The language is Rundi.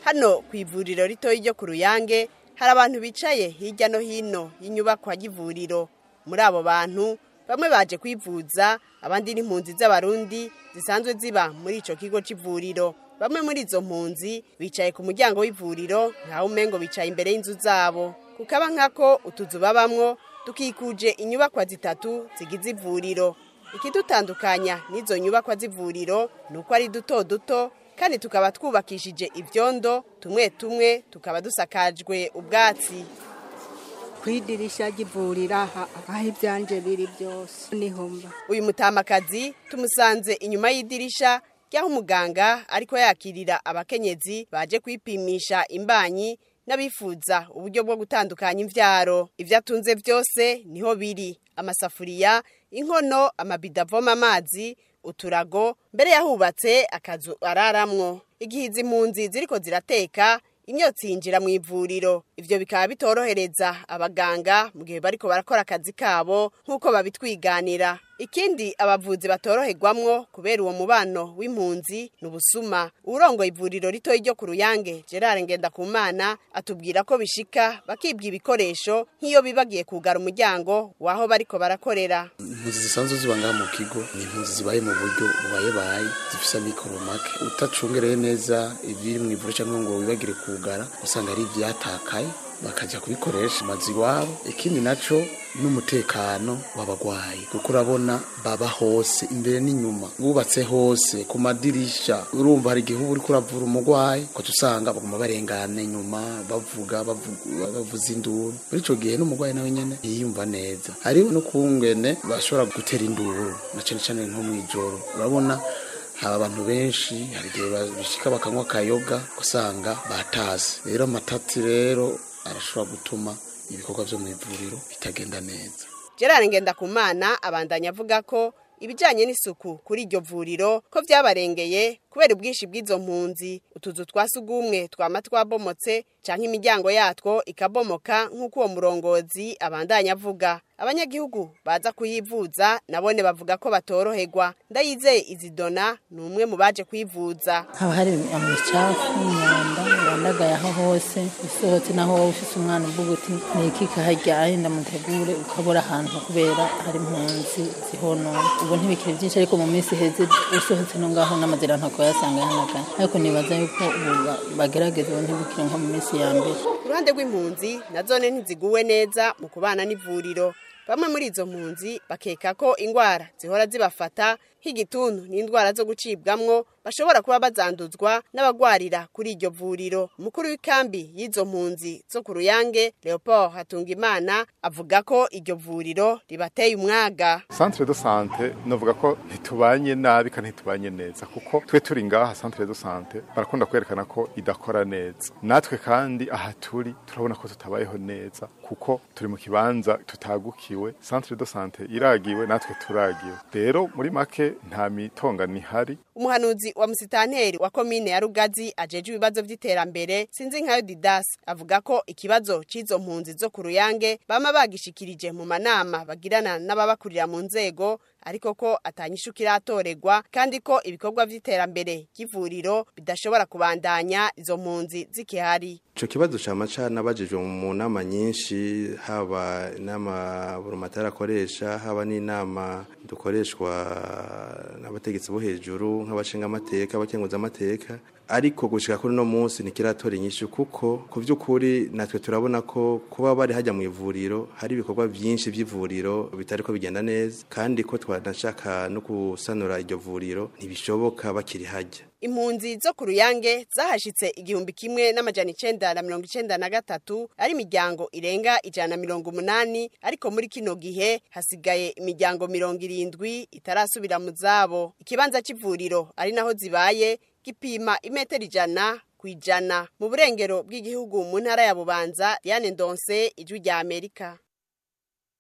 hano ku ivuriro ritoya ryo ku ruyange hari abantu bicaye hirya no hino y'inyubakwa y'ivuriro muri abo bantu bamwe baje kwivuza abandi n'impunzi z'abarundi zisanzwe ziba muri ico kigo c'ivuriro bamwe muri izo mpunzi bicaye ku muryango w'ivuriro nkaho umengo bicaye imbere y'inzu zabo kukaba nkako utuzu babamwo dukikuje inyubakwa zitatu zigize ivuriro ikidutandukanya n'izo nyubakwa z'ivuriro ni uko ari duto duto kandi tukaba twubakishije ivyondo tumwe tumwe tukaba dusakajwe ubwatsi kwidirisha ry'ivuriro aha aho ibyanje biri byose niho mba uyu mutamakazi tumusanze inyuma y'idirisha ry'aho umuganga ariko yakirira abakenyezi baje kwipimisha imbanyi n'abifuza uburyo bwo gutandukanya imvyaro ivyo atunze vyose niho biri amasafuriya inkono amabido avoma amazi uturago mbere yahubatse akazu araramwo igihe izi mpunzi ziriko zirateka imyotsi yinjira mu ivuriro ivyo bikaba bitorohereza abaganga mu gihe bariko barakora akazi kabo nk'uko babitwiganira ikindi abavuzi batoroherwamwo kubera uwo mubano w'impunzi ni ubusuma urongoye ivuriro ritoya ryo ku ruyange gerard ngendakumana atubwira ko bishika bakibwa ibikoresho nk'iyo bibagiye kugara umuryango w'aho bariko barakorera impunzi zisanzwe ziba ngaha mu kigo ni impunzi zibaye mu buryo bubayebaye zifise amikoro make utacungereye neza ibiri mu ivuriro cyangwa ngo wibagire kugara usanga ari ivyatakaye bakajya kubikoresha amazu iwabo ikindi naco n'umutekano w'abagwayi kuko urabona baba hose imbere n'inyuma bubatse hose ku madirisha urumva hari igihe uba uriko uravura umugwayi ukaca usanga baguma barengana inyuma bavuga bavuga- bavuza induru muri ico gihe n'umugwayi nawe nyene yiyumva neza hariho no kungene bashobora gutera induru na cane cane nko mw'ijoro urabona haba abantu benshi hari igihe bishika bakanywa akayoga usanga batase rero amatati rero arashobora gutuma ibikorwa vyo mu ivuriro bitagenda neza gerard ngendakumana abandanya avuga ko ibijanye n'isuku kuri iryo vuriro ko vyabarengeye kubera ubwinshi bw'izo mpunzi utuzu twa sugumwe twama twabomotse canke imiryango yatwo ikabomoka nk'uko uwo murongozi abandanya avuga abanyagihugu baza kuyivuza nabone bavuga ko batoroherwa ndayizeye izidona ni umwe mu baje kwivuza haba hari imicafu imyanda yandagaye aho hose usohotse naho wowe ufise umwana uvuga uti ni iki kahajyaye ndamutegure ukabura ahantu kubera hari impunzi zihonona ubu ntibikiri byinshi ariko mu minsi iheze usohotse no ngaho n'amazira ntako yasanga yahanagaye ariko nibaza yuko ubu ba- bagerageza ubu ntibikiri nko mu minsi ya mbere ku ruhande rw'impunzi na zone ntiziguwe neza mu kubana n'ivuriro bamwe muri izo mpunzi bakeka ko ingwara zihora zibafata nk'igituntu n'indwara zo gucibwamwo bashobora kuba bazanduzwa n'abagwarira kuri iryo vuriro umukuru w'ikambi y'izo mpunzi zo ku ruyange leopold hatungimana avuga ko iryo vuriro ribateye umwaga centre de sante novuga ko ntitubanye nabi kandi ntitubanye neza kuko twe turi ngaha centre de sante barakunda kwerekana ko idakora neza natwe kandi aha turi turabona ko tutabayeho neza kuko turi mu kibanza tutagukiwe centre de sante iragiwe natwe turagiwe rero muri make nta mitongano ihari umuhanuzi wa musitanteri wa komine ya rugazi ajeje ibibazo vy'iterambere sinzi nkayo didas avuga ko ikibazo c'izo mpunzi zo ku ruyange bama bagishikirije mu manama bagirana n'ababakurira mu nzego ariko ko atanyishu kiratoregwa kandi ko ibikorwa vy'iterambere ry'ivuriro bidashobora kubandanya izo mpunzi zikihari Ico kibazo cama canabajijwe mu nama nyinshi haba inama burumatari akoresha haba n'inama dukoreshwa n'abategetsi bo hejuru nk'abashinga amateka abakenguza amateka ariko gushika kuri no munsi nikiratora inyishu kuko ku vy'ukuri natwe turabona ko kuba bari hajya mu ivuriro hari ibikorwa vyinshi vy'ivuriro bitariko bigenda neza kandi ko twanashaka no gusanura iryo vuriro ntibishoboka bakiri hajya impunzi zo ku ruyange zahashitse igihumbi kimwe n'amajana icenda na mirongo icenda na gatatu ari imiryango irenga ijana na mirongo umunani ariko muri kino gihe hasigaye imiryango mirongo irindwi itarasubira mu zabo ikibanza c'ivuriro ari naho zibaye gipima imetero ijana ku ijana mu burengero bw'igihugu mu ntara ya bubanza diane ndonse ijwi rya amerika